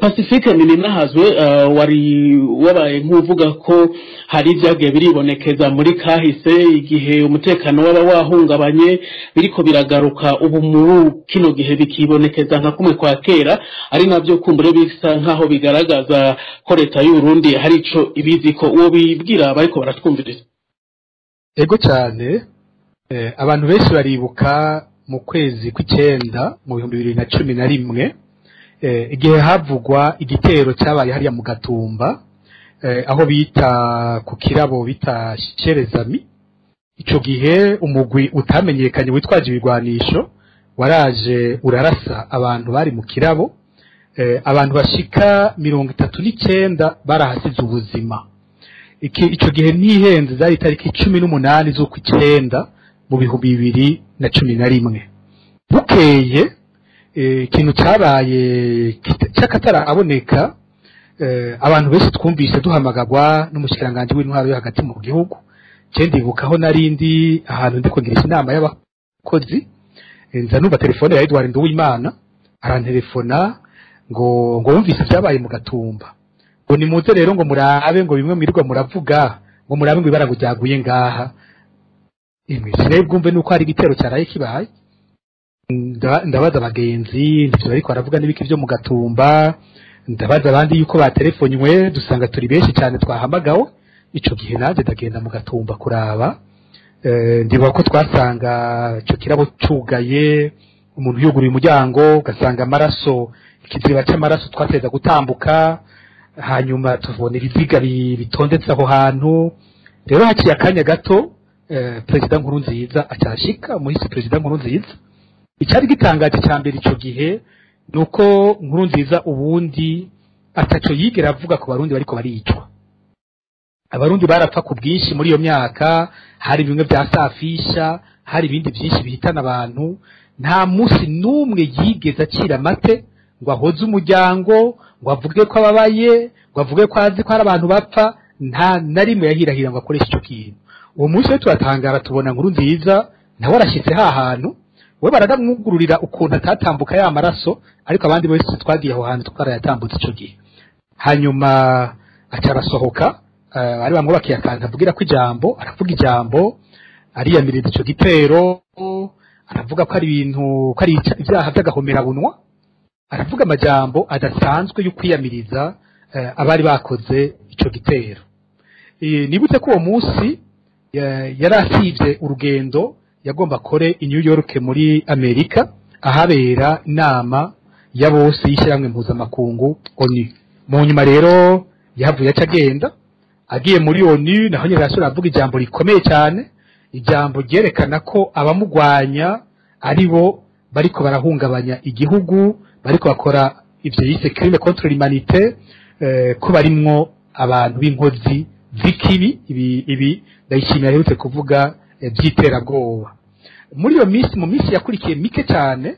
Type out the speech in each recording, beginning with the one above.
pacifique ninahazwe wari wabaye nk'uvuga ko hari ibyagiye biribonekeza muri kahise igihe umutekano waba wahungabanye biriko biragaruka ubu muri kino gihe bikibonekeza nka kumwe kwa kera ari nabyo kumbure bisa nk'aho bigaragaza ko leta y'uburundi hari ico ibizi ko uwo bibwira bariko baratwumviriza ego cyane abantu benshi baribuka mu kwezi kw'icyenda mu bihumbi bibiri na cumi na rimwe igihe havugwa igitero cyabaye hariya mu gatumba aho bita ku kirabo bita sherezami icyo gihe umugwi utamenyekanye witwaje ibigwanisho waraje urarasa abantu bari mu kirabo abantu bashika mirongo itatu n'icyenda barahasize ubuzima icyo gihe ntihenze zari itariki cumi n'umunani z'ukw'icyenda mu bihumbi bibiri na cumi na rimwe bukeye ikintu cyabaye cy'akataraboneka abantu benshi twumvise duhamagagwa n'umushyirangantego w'intwaro yo hagati mu gihugu ndibukaho narindi ahantu ndi kugirisha inama y'abakozi nza numva telefone ya Edouard Nduwimana arantelefona ngo ngo wumvise ibyabaye mu gatumba ngo nimuze rero ngo murabe ngo bimwe mwirirwa muravuga ngo murabe ngo ibara ngo ryaguye ngaha imwe sinabwumve nuko hari igitero cyaraye kibaye ndabaza abagenzi ndivyo bariko baravuga n'ibiki vyo mu gatumba ndabaza abandi yuko baterefonywe dusanga turi benshi cyane twahamagawe ico gihe naje ndagenda mu gatumba kuraba ndibuka ko twasanga ico kirabo cugaye umuntu yuguruye umuryango ugasanga amaraso ikiziba c'amaraso twateza gutambuka hanyuma tubona ibiziga bitondetse aho hantu rero haciye akanya gato perezida nkuru nziza acyashika umuhisi perezida nkuru nziza icyari gitangaje cya mbere icyo gihe ni uko nkuru nziza ubundi ataco yigera avuga ku barundi bariko baricwa abarundi barapfa ku bwinshi muri iyo myaka hari bimwe bya safisha hari ibindi byinshi bihitana abantu nta munsi n'umwe yigeze acira amate ngo ahoze umuryango ngo avuge ko ababaye ngo avuge ko azi ko hari abantu bapfa nta na rimwe yahirahira ngo akoreshe icyo kintu uwo munsi rero turatangara tubona nkuru nziza nawe arashyitse ha hantu we baranamwugururira ukuntu atatambuka ya maraso ariko abandi bose twagiye aho hantu twarayatambutse icyo gihe hanyuma aca arasohoka ari bamwubakiye akantu avugira ko ijambo aravuga ijambo ariyamiriza icyo gitero aravuga ko ari ibintu ko ari ibyaha by'agahomerabunwa aravuga amajambo adasanzwe yo kwiyamiriza abari bakoze icyo gitero nibutse ko uwo munsi yari asibye urugendo yagomba akore i New York muri Amerika ahabera inama ya bose y'ishyirahamwe mpuzamakungu ONU mu nyuma rero yahavuye aca agenda agiye muri ONU naho nyine arasubira avuga ijambo rikomeye cyane ijambo ryerekana ko abamugwanya ari bo bariko barahungabanya igihugu bariko bakora ivyo yise crime contre l'humanité eh, ko barimwo abantu b'inkozi z'ikibi ibi ibi ndayishimiye aherutse kuvuga by'iterabwoba muri iyo minsi mu minsi yakurikiye mike cyane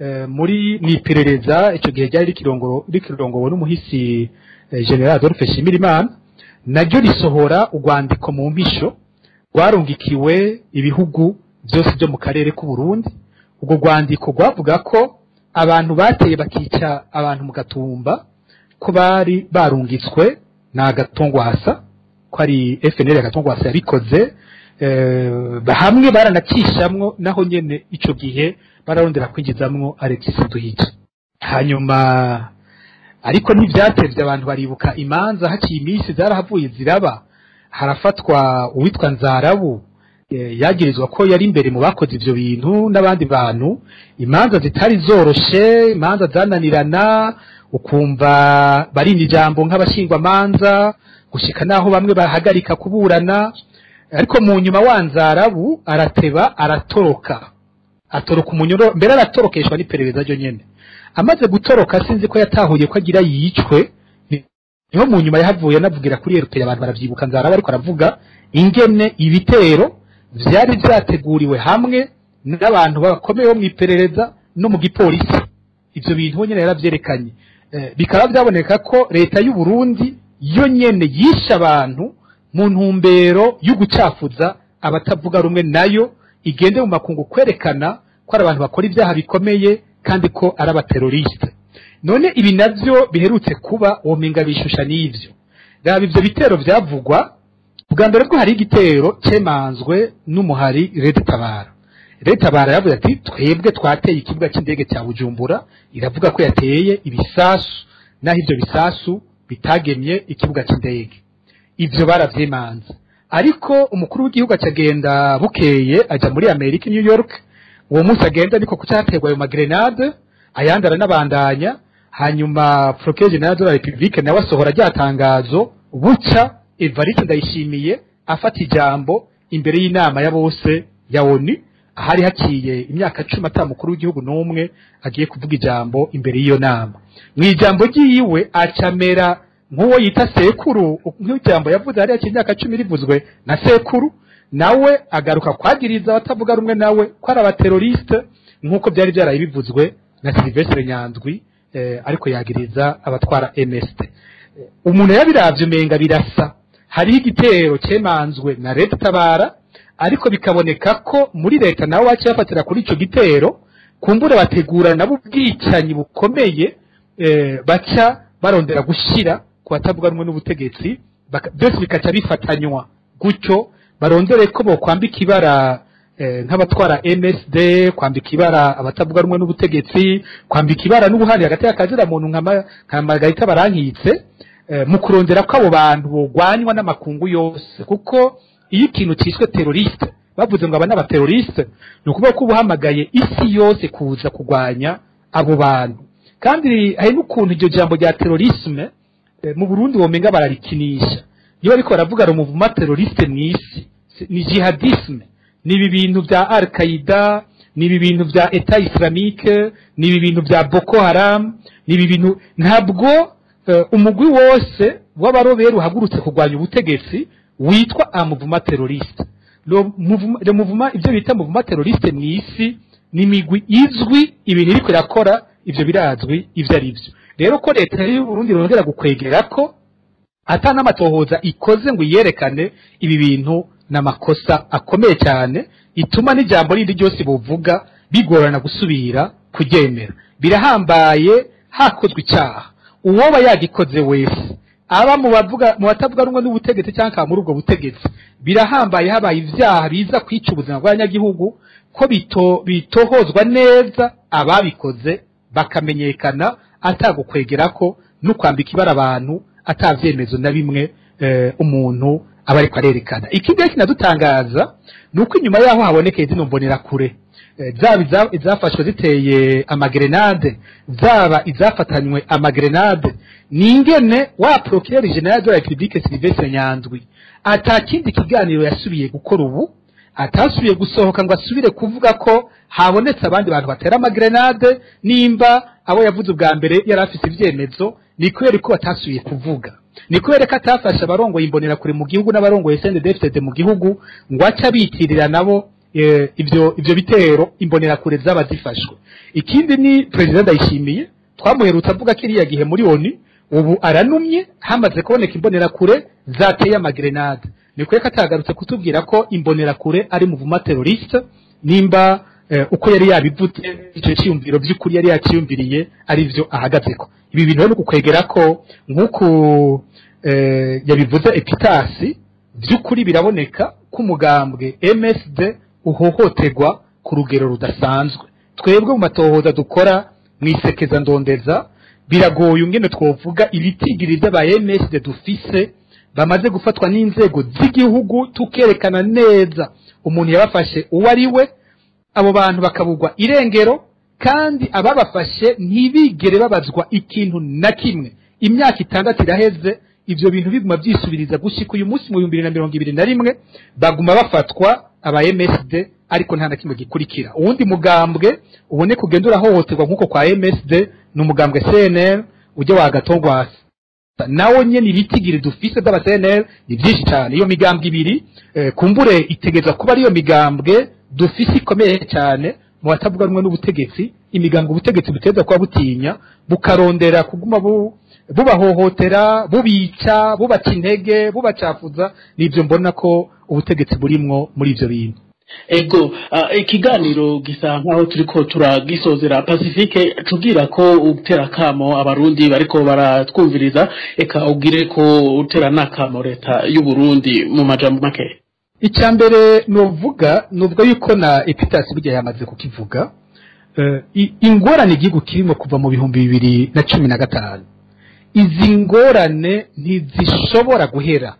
muri mu iperereza icyo gihe ryari rikirongowe n'umuhisi general adolphe shimirimana naryo risohora urwandiko mu mpisho rwarungikiwe ibihugu byose byo mu karere k'u Burundi urwo rwandiko rwavuga ko abantu bateye bakica abantu mu gatumba ko bari barungitswe na agatongwasa ko ari FNL agatongwasa yabikoze hamwe baranacishamwo naho nyene ico gihe bararondera kwinjizamwo Alexis Duhije hanyuma ariko ntivyatevye abantu baribuka imanza haciye iminsi zarahavuye ziraba harafatwa uwitwa Nzarabu yagirizwa ko yari imbere mu bakoze ivyo bintu n'abandi bantu imanza zitari zoroshe imanza zananirana ukumva barinda ijambo nk'abashingwamanza gushika naho bamwe bahagarika kuburana ariko mu nyuma wanzarabu arateba aratoroka atoroka umunyoro mbere aratorokeshwa n'iperereza ryo nyene amaze gutoroka sinzi ko yatahuye ko agira yicwe niho mu nyuma yahavuye anavugira kuri eruperi abantu baravyibuka nzaraba ariko aravuga ingene ibitero vyari vyateguriwe hamwe n'abantu bakomeye bo mw'iperereza no mu gipolisi ivyo bintu nyene yaravyerekanye bikaba byaboneka ko leta y'u Burundi yo nyene yishe abantu mu ntumbero yo gucafuza abatavuga rumwe nayo igende mu makungu kwerekana ko ari abantu bakora ibyaha bikomeye kandi ko ari abateroriste none ibi navyo biherutse kuba womenga bishusha n'ivyo raba ivyo bitero vyavugwa bwa mbere bwo hari igitero cemanzwe n'umuhari Leta Tabara Leta Tabara yavuze ati twebwe twateye ikibuga c'indege cya Bujumbura iravuga ko yateye ibisasu naho ivyo bisasu bitagemye ikibuga c'indege ivyo baravyimanze ariko umukuru w'igihugu acagenda bukeye aja muri Amerika New York uwo munsi agenda ariko kucaterwa ayo magrenade ayandi aranabandanya hanyuma Procureur General de la République nawe asohora rya tangazo buca Evariste Ndayishimiye afata ijambo imbere y'inama ya bose ya ONU ahari haciye imyaka cumi ata mukuru w'igihugu n'umwe agiye kuvuga ijambo imbere y'iyo nama mu ijambo ryiwe acamera nk'uwo yita sekuru nk'ijambo yavuze hariya imyaka cumi rivuzwe na sekuru nawe agaruka kwagiriza abatavuga rumwe nawe ko ari abateroriste nk'uko byari byaraye bivuzwe na Silvestre Nyandwi eh, ariko yagiriza abatwara MST umuntu yabiravye umenga birasa hariho igitero cemanzwe na leta tabara ariko bikaboneka ko muri leta nawe baciye bafatira kuri ico gitero kumbure bategura nabo ubwicanyi bukomeye eh, baca barondera gushira ku batavuga rumwe n'ubutegetsi baka- byose bikaca bifatanywa gutyo barondere ko bokwambika ibara eh, nk'abatwara MSD kwambika ibara abatavuga rumwe n'ubutegetsi kwambika ibara n'ubuhari hagati y'akazira muntu nka ma- nka Margarita barankitse eh, mu kurondera ko abo bantu bogwanywa n'amakungu yose kuko iyo ikintu cyiswe teroriste bavuze ngo aba ni abateroriste ni ukuvuga ko uba uhamagaye isi yose kuza kurwanya abo bantu kandi hari n'ukuntu iryo jambo rya terorisme eh, mu Burundi womenga bararikinisha iyo bariko baravuga ngo muvuma teroriste mw'isi si- ni jihadisme ni ibi bintu bya al qaida ni ibi bintu bya eta islamique ni ibi bintu bya boko haram ni ibi bintu ntabwo eh, umugwi wose w'abaroberi uhagurutse kurwanya ubutegetsi witwa amuvuma teroriste Lo muvuma- le muvuma ibyo bita muvuma teroriste mw'isi ni imigwi izwi ibintu iriko irakora ivyo birazwi ivyo ari byo rero ko leta y'u Burundi irongera gukwegera ko ata n'amatohoza ikoze ngo iyerekane ibi bintu n'amakosa akomeye cyane ituma n'ijambo rindi ryose buvuga bigorana gusubira kuryemera birahambaye hakozwe icyaha uwoba yagikoze wese aba mu bavuga mu batavuga rumwe n'ubutegetsi cyangwa akaba muri ubwo butegetsi birahambaye habaye ibyaha biza kwica ubuzima bw'abanyagihugu ko bito bitohozwa neza ababikoze bakamenyekana atagukwegera ko no kwambika ibara abantu atavyemezo na bimwe eh, umuntu aba ariko arerekana ikindi kinadutangaza ni uko inyuma yaho habonekeye zino mbonerakure eh, zaba iza- izafashwe ziteye amagrenade zaba izafatanywe amagrenade ni ingene wa procureur general de la République Sylvestre Nyandwi ata kindi kiganiro yasubiye gukora ubu atasubiye gusohoka ngo asubire kuvuga ko habonetse abandi bantu batera amagrenade nimba abo yavuze ubwa mbere yari afise ivyemezo ni kubera ko batasubiye kuvuga ni kubera ko atafashe abarongoye imbonerakure mu gihugu n'abarongoye CNDD-FDD mu gihugu ngo ace abitirira nabo eh, ivyo ivyo bitero imbonerakure zaba zifashwe ikindi ni perezida ndayishimiye twamuherutse avuga kiriya gihe muri oni ubu aranumye hamaze kuboneka imbonerakure zateye amagrenade ni kubera ko atagarutse kutubwira ko imbonerakure ari muvuma teroriste nimba eh, uko yari yabivuze icyo cyiyumviro by'ukuri yari yakiyumviriye ari byo ahagazeko ibi bintu rero ni ukwegera ko nk'uku eh, yabivuze epitasi by'ukuri biraboneka ko umugambwe MSD uhohoterwa ku rugero rudasanzwe twebwe mu matohoza dukora mu isekeza ndondeza biragoye ungene twovuga ibitigiri by'aba MSD dufise bamaze gufatwa n'inzego z'igihugu tukerekana neza umuntu yabafashe uwo ari we abo bantu bakabugwa irengero kandi ababafashe ntibigere babazwa ikintu na kimwe imyaka itandatu iraheze ivyo bintu biguma vyisubiriza gushika uyu munsi mu bihumbi bibiri na mirongo ibiri na rimwe baguma bafatwa aba MSD ariko nta na kimwe gikurikira uwundi mugambwe uboneka ugenda urahohoterwa nk'uko kwa MSD ni umugambwe CNL ujya wagatogwasa nawo nyene ibitigiri dufise by'aba CNL ni byinshi cyane iyo migambwe ibiri eh, kumbure itegeza kuba ariyo migambwe dufise ikomeye cyane mu batavuga rumwe n'ubutegetsi imigambwe ubutegetsi buteza kuba butinya bukarondera kuguma bu bubahohotera bubica bubaca intege bubacafuza nibyo mbona ko ubutegetsi burimwo muri ivyo bintu ego ikiganiro gisa nkaho turiko turagisozera pacifique tubwira ko utera kamo abarundi bariko baratwumviriza eka ubwire ko utera n'akamo leta y'uburundi mu majambo make icya mbere nuvuga nuvuga yuko na epitasi burya yamaze kukivuga ingorane igihugu kirimo kuva mu bihumbi bibiri na cumi na gatanu izi ngorane ntizishobora guhera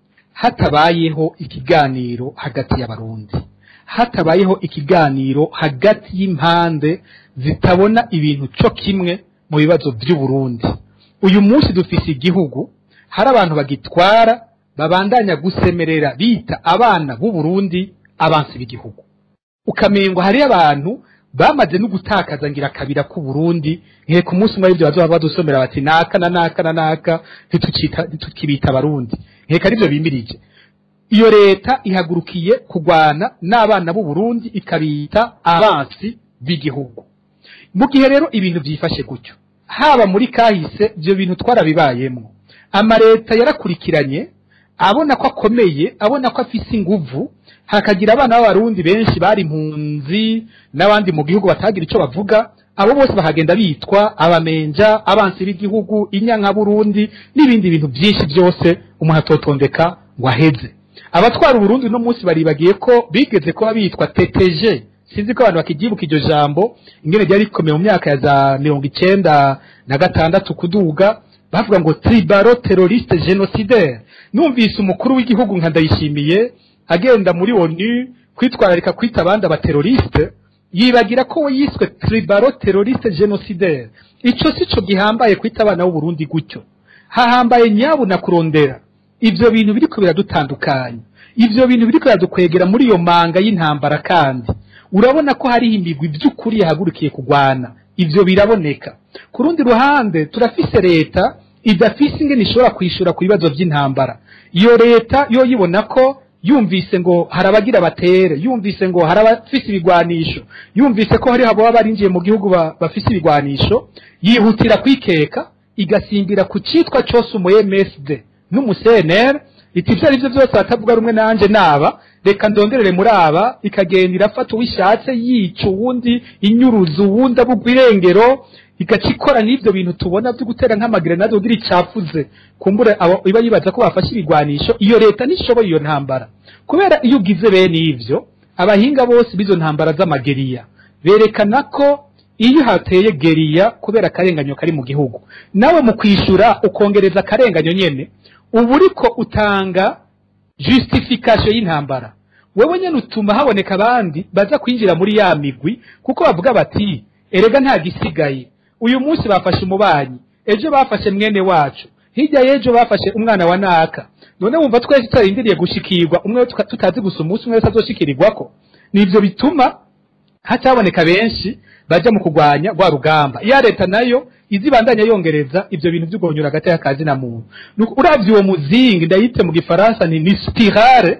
hatabayeho ikiganiro hagati y'abarundi hatabayeho ikiganiro hagati y'impande zitabona ibintu cyo kimwe mu bibazo by'uburundi uyu munsi dufise igihugu hari abantu bagitwara babandanya gusemerera bita abana b'uburundi abansi b'igihugu ukamengo hariyo abantu bamaze no gutakaza ngira kabira ku Burundi nke ku munsi umwe ibyo bazoba badusomera bati naka na naka na naka ntitukibita abarundi nkeka aribyo bimirije iyo leta ihagurukiye kurwana n'abana b'u Burundi ikabita abansi b'igihugu mu gihe rero ibintu byifashe gutyo haba muri kahise ibyo bintu twarabibayemo amaleta yarakurikiranye abona ko akomeye abona ko afise inguvu hakagira abana b'abarundi benshi bari impunzi n'abandi mu gihugu batagira icyo bavuga abo bose bahagenda bitwa abamenja abansi b'igihugu inyanka burundi n'ibindi bintu byinshi byose umuntu atotondeka ngo aheze abatwara uburundi uno munsi baribagiye ko bigeze kuba bitwa teteje sinzi ko abantu bakibyibuka iryo jambo ingene ryari rikomeye mu myaka ya za mirongo icenda na gatandatu kuduga bavuga ngo tribaro teroriste genocidaire numvise umukuru w'igihugu nka ndayishimiye agenda muri onu kwitwararika kwita abandi abateroriste yibagira ko we yiswe tribaro teroriste genocidaire ico sico gihambaye kwita abana b'uburundi gutyo hahambaye nyabu na kurondera ivyo bintu biriko biradutandukanya ivyo bintu biriko biradukwegera muri iyo manga y'intambara kandi urabona ko hariho imigwi by'ukuri yahagurukiye kugwana ivyo biraboneka ku rundi ruhande turafise leta idafise ingene ishobora kwishura ku bibazo by'intambara iyo leta yo yibona ko yumvise ngo hari abagira batere yumvise ngo hari abafise ibigwanisho yumvise ko hariho ababa barinjiye mu gihugu bafise ibigwanisho yihutira kwikeka igasimbira ku citwa cose umu MSD n'umusenere iti ivyo ari vyo byose batavuga rumwe nanje naba reka ndonderere muri aba ikagenda irafata uwishatse yica uwundi inyuruza uwundi abugwa irengero igaca ikora n'ibyo bintu tubona byo gutera nk'amagrenade ugira icafuze kumbure abo iba yibaza ko bafashe ibigwanisho iyo leta nishoboye iyo ntambara kubera iyo ugize bene ivyo abahinga bose b'izo ntambara z'amageriya berekana ko iyo hateye geriya kubera akarenganyo kari mu gihugu nawe mu kwishura ukongereza akarenganyo nyene uba uriko utanga justification y'intambara wewe nyene utuma haboneka abandi baza kwinjira muri ya migwi kuko bavuga bati erega nta gisigaye uyu munsi bafashe umubanyi ejo bafashe mwene wacu hirya y'ejo bafashe umwana wa naka none wumva twese tutarindiriye gushikirwa umwe tutazi gusa umunsi umwe wese azoshikirirwako nivyo bituma hataboneka benshi baja mu kugwanya rwa rugamba iya leta nayo izibandanya yongereza ivyo bintu vy'ugonyura hagati y'akazi na muntu uravye uwo muzingi ndayite mu gifaransa ni ni spirale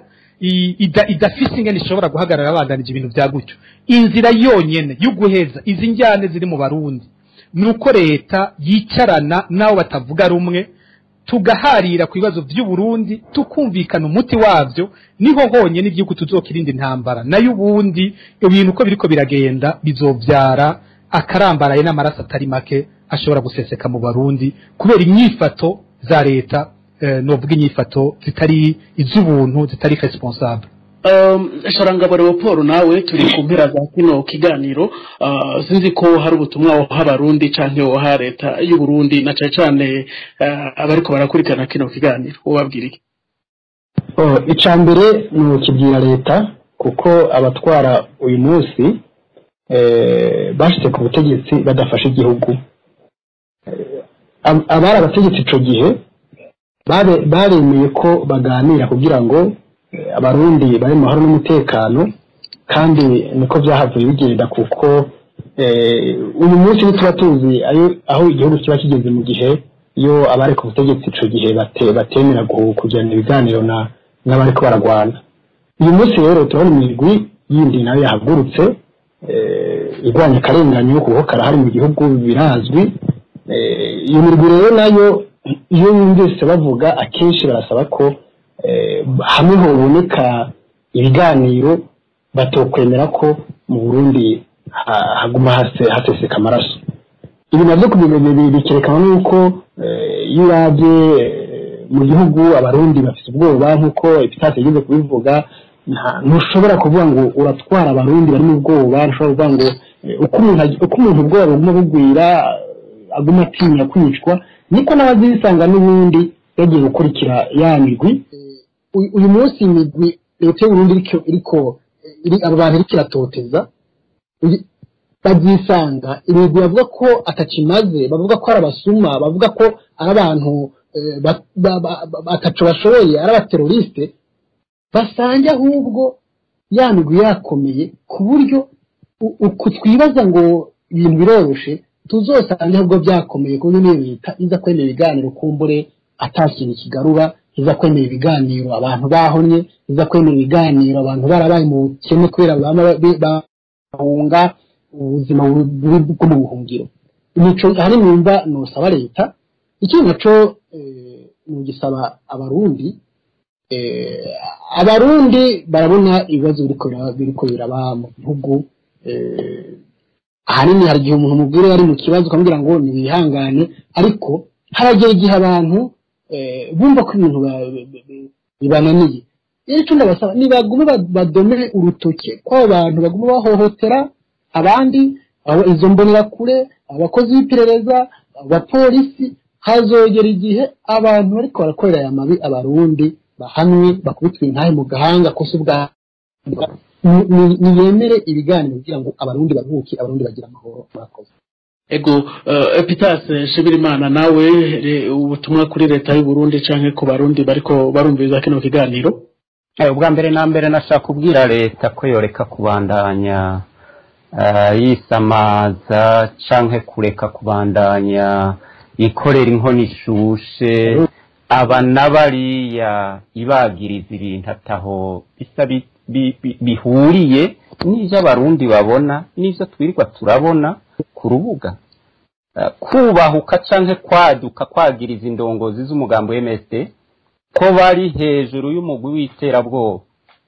idafise ingene ishobora guhagarara abandanije ibintu vya gutyo inzira yonyene y'uguheza izi njyane ziri mu barundi nuko leta yicarana n'abo batavuga rumwe tugaharira ku bibazo by'uburundi tukumvikana umuti wabyo niho honyine igihugu tuzokirinda intambara nayo ubundi ibintu uko biriko biragenda bizovyara akarambaraye n'amaraso atari make ashobora guseseka mu barundi kubera inyifato za leta eh, novuga inyifato zitari iz'ubuntu zitari responsable sharangabo leopold nawe turi ku mpera za kino kiganiro sinzi ko hari ubutumwa woha abarundi canke woha leta y'uburundi na cane cane abariko barakurikirana kino kiganiro ubabwira iki ica mbere ni ukibwira leta kuko abatwara uyu munsi bashyize ku butegetsi badafashe igihugu abari abategetsi ico gihe baremeye ko baganira kugira ngo abarundi bari mu mahoro n'umutekano kandi niko byahavuye bigenda kuko uyu munsi ntituba tuzi aho igihugu kiba kigeze mu gihe iyo abari ku butegetsi ico gihe batemera kugirana ibiganiro n'abariko baragwana uyu munsi rero turabona imigwi yindi nayo yahagurutse igwanya akarenganyo kuko karahari mu gihugu birazwi iyo mirwi rero nayo iyo yumvise bavuga akenshi barasaba ko hamwe hoboneka ibiganiro batokwemera ko mu burundi ha- haguma hase- haseseka amaraso ibi navyo kubi- bikerekana n'uko eh, iyo urabye eh, mu gihugu abarundi bafite ubwoba nk'uko epitase yigeze kubivuga nta- ntushobora kuvuga ngo uratwara abarundi bari mu bwoba ntushobora kuvuga ngo eh, uko umuntu ag- uko umuntu ubwoba buguma bugwira eh, aguma atinya kwicwa niko n'abazisanga n'ubundi yagiye gukurikira ya migwi uyu uyu munsi imigwi leta y'uburundi iriko iriko iri abo bantu iriko iratoteza uyu- babyisanga imigwi bavuga ko atakimaze bavuga ko ari abasuma bavuga ko ari abantu eh, ba- ba- ba- ba- bataco bashoboye ari abateroriste basange ahubwo ya migwi yakomeye ku buryo u- uku twibaza ngo ibintu biroroshe tuzosange ahubwo byakomeye ku buryo niyo leta iza kwemera ibiganiro kumbure atakintu kigarura iza kwemera ibiganiro abantu bahonye iza kwemera ibiganiro abantu barabaye mu bukene kubera bama ba- bahunga ubuzima bubi bwo mu buhungiro imico hari numva nosaba leta ikindi naco eh, nugisaba abarundi eh, abarundi barabona ibibazo biriko bira- biriko biraba mu gihugu eh, ahanini hari igihe umuntu mubwira ari mu kibazo ukamubwira ngo ntibihangane ariko haragera igihe abantu eh, bumva ko ibintu ba- bi- bi- bibananiye rero icyo ndabasaba nibagume ba- badome urutoke ko abo bantu baguma bahohotera abandi abo- izo mbonerakure abakozi b'iperereza abapolisi hazogera igihe abantu bariko barakorera aya mabi abarundi bahanwe bakubitwe intahe mu gahanga ko si ubwa ni- ni- niyemere ibiganiro kugira ngo abarundi baruhuke abarundi bagire amahoro murakoze ego uh, epitase shibirimana nawe re- ubutumwa kuri leta y'u Burundi canke ku barundi bariko barumviriza kino kiganiro Eh, ubwa mbere na mbere nashaka kubwira leta ko yoreka kubandanya eh, yisamaza canke kureka kubandanya ikorera inkono ishushe aba n'abariya ibagiriza ibintu ataho bisa bi- bi- bi- bihuriye n'ivyo abarundi babona n'ivyo twirirwa turabona ku rubuga Eh, kubahuka canke kwaduka kwagiriza indongozi z'umugambi wa MSD ko bari hejuru y'umugwi w'iterabwoba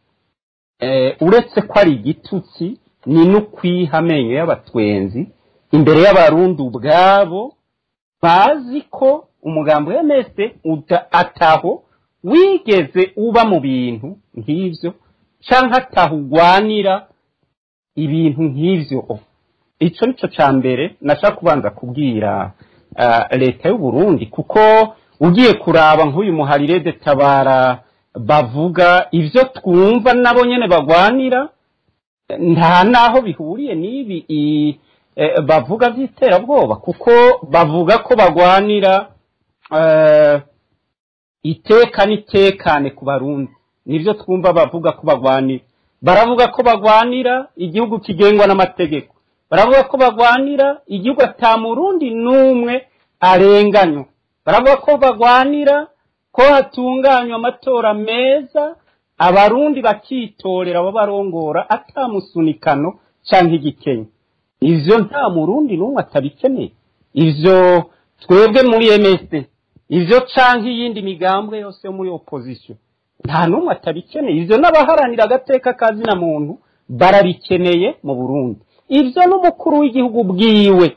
eh, uretse ko ari igitutsi ni n'ukwiha amenyo y'abatwenzi imbere y'abarundi ubwabo bazi ko umugambi wa MS uda ataho wigeze uba mu bintu nk'ivyo canke ataho ugwanira ibintu nk'ivyo ico nico ca mbere nashaka kubanza kubwira uh, leta y'u Burundi kuko ugiye kuraba nk'uyu muharire de tabara bavuga ivyo twumva nabo nyene bagwanira nta naho bihuriye n'ibi i- eh, bavuga vy'iterabwoba kuko bavuga ko bagwanira eh, iteka n'itekane ku barundi nivyo twumva bavuga ko bagwanira baravuga ko bagwanira igihugu kigengwa n'amategeko baravuga ko bagwanira igihugu ata murundi n'umwe arenganywa baravuga ko bagwanira ko hatunganywa amatora meza abarundi bakitorera abo barongora atamusunikano canke igikenye ivyo nta murundi n'umwe atabikeneye ivyo twebwe muri MSD ivyo canke iyindi migambwe yose yo muri opposition nta n'umwe atabikeneye ivyo n'abaharanira agateka kazina muntu barabikeneye mu Burundi ivyo n'umukuru w'igihugu bwiwe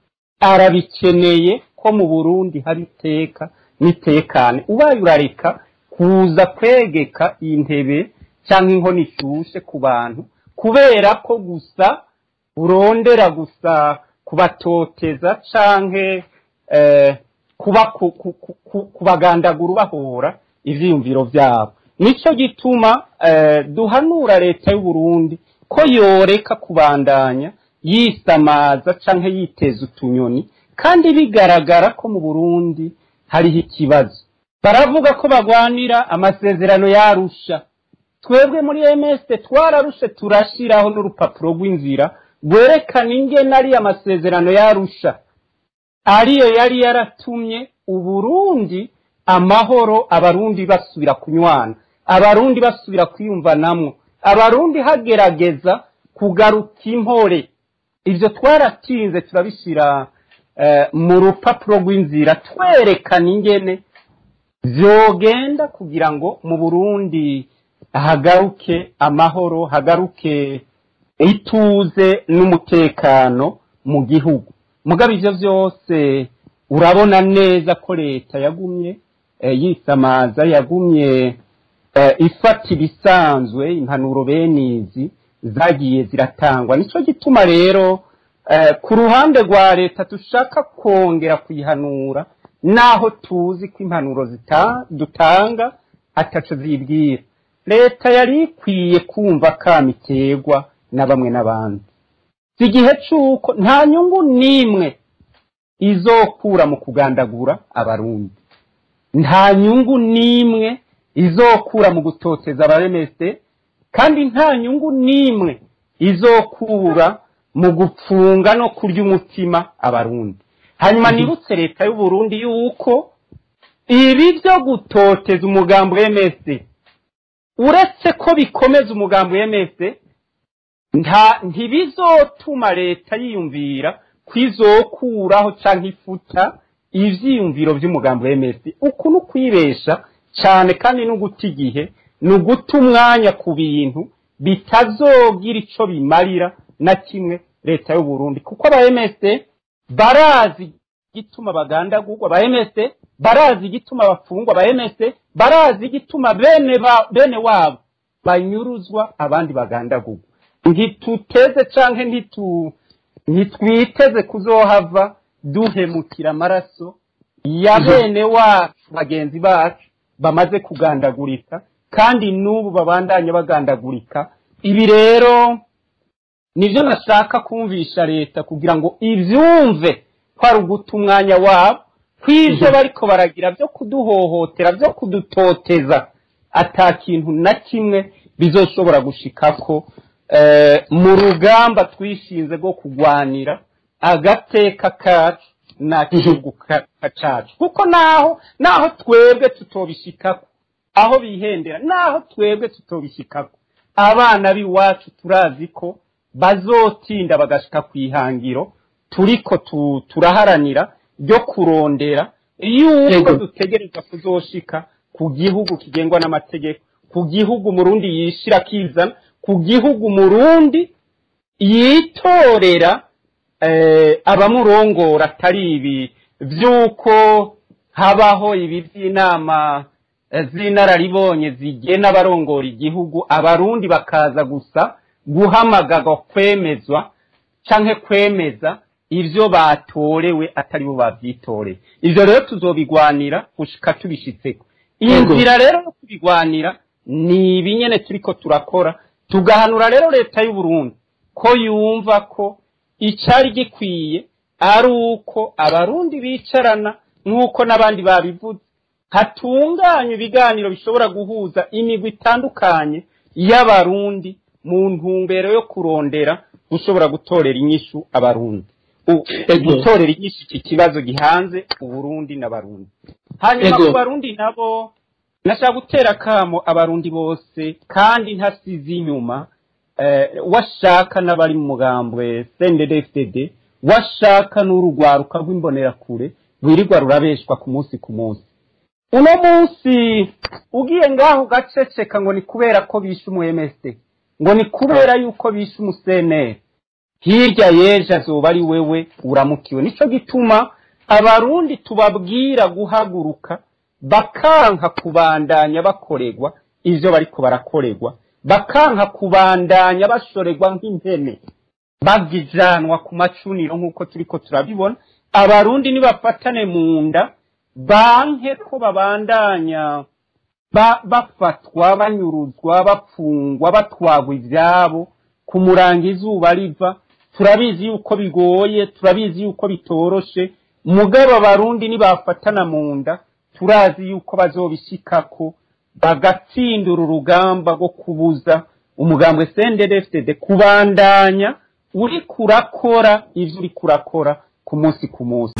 arabikeneye ko mu Burundi hari iteka n'itekane ubaye urareka kuza kwegeka intebe cyangwa inkono ishushe ku bantu kubera ko gusa urondera gusa kubatoteza canke eh, kuba ku- ku- ku- ku- kubagandagura ubahora ivyiyumviro vyabo nico gituma eh, duhanura leta y'u Burundi ko yoreka kubandanya yisamaza canke yiteza utunyoni kandi bigaragara ko mu Burundi hariho ikibazo baravuga ko bagwanira amasezerano yarusha twebwe muri MS twararushe turashiraho n'urupapuro rw'inzira rwerekana ingene ari amasezerano yarusha ariyo yari yaratumye uburundi amahoro abarundi basubira kunywana abarundi basubira kwiyumvanamwo abarundi hagerageza kugaruka impore ivyo twaratinze turabishira eh, mu rupapuro rw'inzira twerekana ingene vyogenda kugira ngo mu burundi hagaruke amahoro hagaruke ituze n'umutekano mu gihugu mugabo ivyo vyose urabona neza ko leta yagumye eh, yisamaza yagumye eh, ifata ibisanzwe impanuro benizi zagiye ziratangwa nico gituma rero eh, ku ruhande rwa leta dushaka kongera kuyihanura naho tuzi ko impanuro zita- dutanga ataco zibwira leta yari ikwiye kumva kamiterwa na bamwe n'abandi si igihe c'uko nta nyungu n'imwe izokura mu kugandagura abarundi nta nyungu n'imwe izokura mu gutoteza abaremese kandi nta nyungu n'imwe izokura mu gupfunga no kurya umutima abarundi hanyuma nibutse leta y'uburundi yuko ibi byo gutoteza umugambi w'emese uretse ko bikomeza umugambi w'emese nta ntibizotuma leta yiyumvira kwizokuraho canke ifuta ivyiyumviro vy'umugambi w'emesi uku ni ukwibesha cane kandi no guta igihe ni uguta umwanya ku bintu bitazogira ico bimarira na kimwe leta y'uburundi kuko aba emese barazi igituma bagandagurwa aba emese barazi igituma bafungwa aba emese barazi igituma bene ba, bene wabo banyuruzwa abandi bagandagurwa ntituteze canke ntitu ntitwiteze kuzohava duhemukira amaraso ya bene wacu bagenzi bacu bamaze kugandagurika kandi n'ubu babandanya bagandagurika ibi rero nibyo nashaka kumvisha leta kugira ngo ibyumve ko ari uguta umwanya wabo kw'ibyo bariko baragira byo kuduhohotera byo kudutoteza ata kintu na kimwe bizoshobora gushikako eh, mu rugamba twishinze rwo kugwanira agateka kacu n'igihugu cacu kuko naho naho twebwe tutobishikako aho bihendera naho twebwe tutobishikako abana b'iwacu turazi ko bazotinda bagashika ku ihangiro turiko tu- turaharanira ryo kurondera yuko Yego. dutegereza kuzoshika ku gihugu kigengwa n'amategeko ku gihugu murundi yishira akizana ku gihugu murundi yitorera eh, abamurongora atari ibi vy'uko habaho ibi vy'inama eh, z'inararibonye zigena abarongora igihugu abarundi bakaza gusa guhamagarwa kwemezwa canke kwemeza ivyo batorewe atari bo bavyitoreye ivyo rero tuzobigwanira gushika tubishitseko iyi Yego. nzira rero yo kubigwanira ni ibi nyene turiko turakora tugahanura rero leta y'uburundi ko yumva ko icari gikwiye ari uko abarundi bicarana nk'uko n'abandi babivuze hatunganywa ibiganiro bishobora guhuza imigwi itandukanye y'abarundi mu ntumbero yo kurondera gushobora gutorera inyishu abarundi U- Ego. gutorera inyishu iki kibazo gihanze uburundi n'abarundi hanyuma Ego. ku barundi nabo nashaka gutera akamo abarundi bose kandi ntasize inyuma eh, washaka n'abari mu mugambwe CNDD-FDD washaka n'urugwaruka rw'imbonerakure rwirirwa rurabeshwa ku munsi ku munsi uno munsi ugiye ngaho ugaceceka ngo ni kubera ko bishe umu MSD ngo ni kubera yuko bishe umuseneri hirya y'ejo azoba ari wewe uramukiwe nico gituma abarundi tubabwira guhaguruka bakanka kubandanya bakorerwa ivyo bariko barakorerwa bakanka kubandanya bashorerwa nk'impene bagijanwa ku macuniro nk'uko turiko turabibona abarundi nibafatane mu nda banke ko babandanya ba, bafatwa banyuruzwa bapfungwa batwagwa ivyabo ku murango izuba riva turabizi yuko bigoye turabizi yuko bitoroshe mugabo abarundi nibafatana mu nda turazi yuko bazobishikako bagatsindura urugamba rwo kubuza umugambwe CNDD-FDD kubandanya uriko urakora ivyo uriko urakora ku munsi ku munsi